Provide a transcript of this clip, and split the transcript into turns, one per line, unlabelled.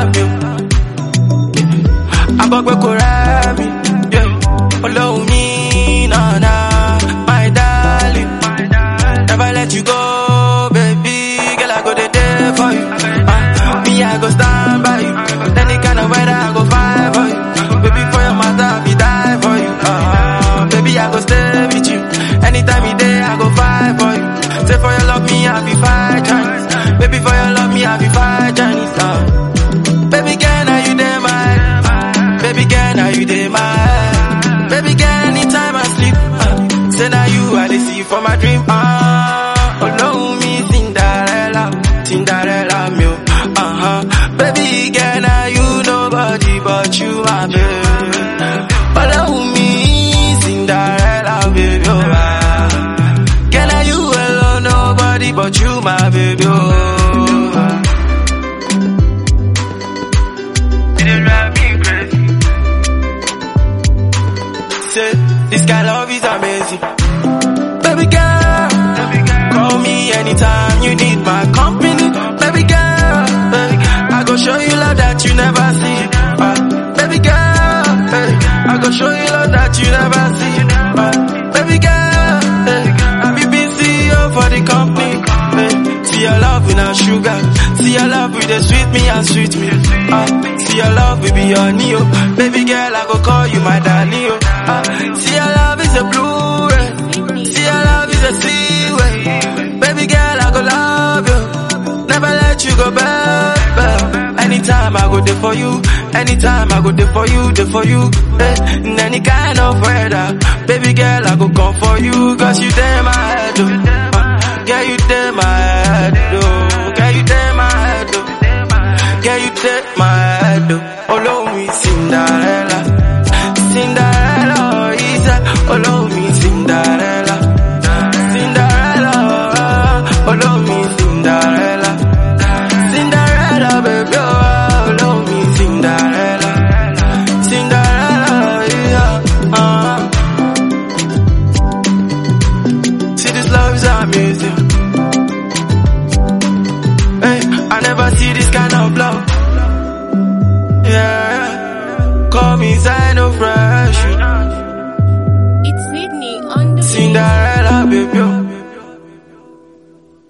mi o. Abọ́gbẹ́ kò rẹ́ mi. yeah. Olóhùn mi nànà, my darling. Never let you go, baby. Girl, I go dey there for you. Uh, me, I go stand by you. Any kind of weather, I go fight for you. Baby, for your matter, I be die for you. Uh, baby, I go stay with you. Anytime you day, I go fight for you. Say for your love, me, I be fight Chinese. Baby, for your love, me, I be fight Chinese. Uh, baby, girl, now you dey my Baby, girl, now you dey my Baby, girl, anytime I sleep. Uh, say now you, I dey see for my dream. Ah, oh no, me Cinderella, Cinderella, me. oh. Uh-huh. Baby, girl, now you nobody but you, my baby. Follow me, Cinderella, baby. Oh, ah. Girl, now you alone, nobody but you, my baby. Oh, ah. You dey drive me crazy. Say, this kind of love is amazing. Baby girl, call me anytime you need my company. Baby girl, hey, I go show you love that you never see. Uh, baby girl, hey, I go show you love that you never see. Uh, baby girl, hey, I be busy oh, for the company. Hey, see your love with no sugar. See your love with the sweet me and sweet me. Uh, see your love with be your neo. Baby girl, I go call you my darling. Oh. Uh, see your love is a blue ray. See your love is a seaway. Baby girl, I go love you. Never let you go baby. Anytime I go there for you. Anytime I go there for you, there for you. Eh, in any kind of weather. Baby girl, I go come for you. Cause you there my head. Oh. Uh, girl, you there my head. Oh. Girl, you there my head. Oh. Girl, you take my head. Oh. Follow me, Cinderella. Cinderella, oh, he said, follow me, Cinderella. Cinderella, follow me, Cinderella. Cinderella, baby, oh, follow me, Cinderella. Cinderella, yeah, uh. See, this love is amazing. Hey, I never see this kind of love. Yeah, call me Zino Fresh.
It's Sydney on the beat.
Cinderella, baby. oh.